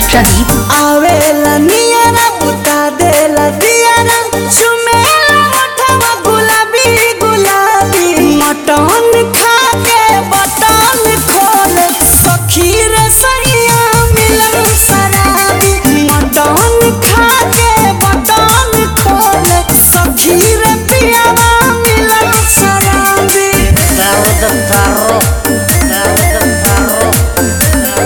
प्रदीप आवेला नियरा बुता देला दियारा चुमेला ओठवा गुलाबी गुलाबी मटन खा के बटन खोल सखी रे सैया मिलन शराबी मटन खा के बटन खोल सखी रे पियावा मिलन शराबी Garota Barro, Garota Barro.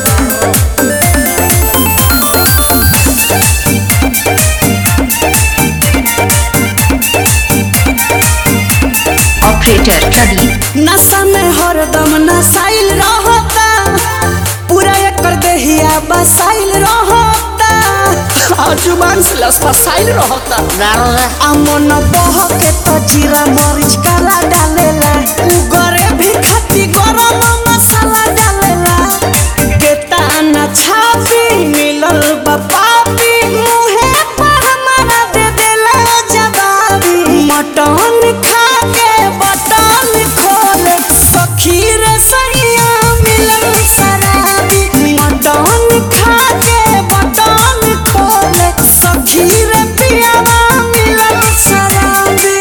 Operator Pradeep नशा में हरदम नसाइल रहता पूरा एकर देहिया बसाइल रहता आ जुबान से लस फसाइल रहता Garota, आ मन बह के तो जीरा मरीच काला डालेला उगरे भी खाती गरम मसाला डालेला केता न छापी मिलल बा पापी मुहे पर हमारा दे देला जवाबी मटन खा के बटन खोल सखी रे सैया मिलल शराबी मटन खा के बटन खोल सखी रे पियावा मिलल शराबी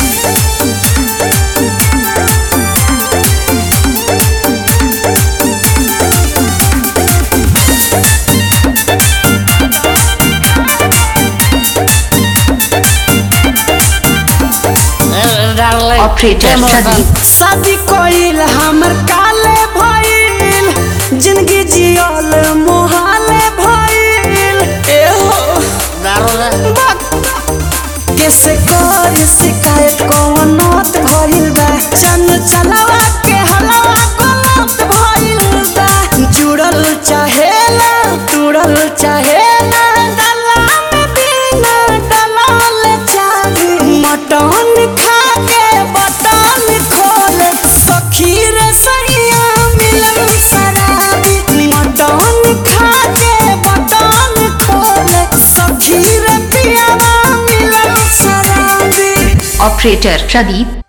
darling. ऑपरेटर प्रदीप शादी कोइल हमर काले भइल जिंदगी जियल मोहाले भइल एहो Garota, कैसे कर शिकायत कौन नौत भइल बा चन चलावा के हलावा गलत भइल बा जुड़ल चाहेला तुड़ल चाहेला डला में बिना डलल चाही मटन खा के बटन खोल सखी रे सैया मिलन शराबी मटन खा के बटन खोल सखी रे पियावा मिलन शराबी ऑपरेटर प्रदीप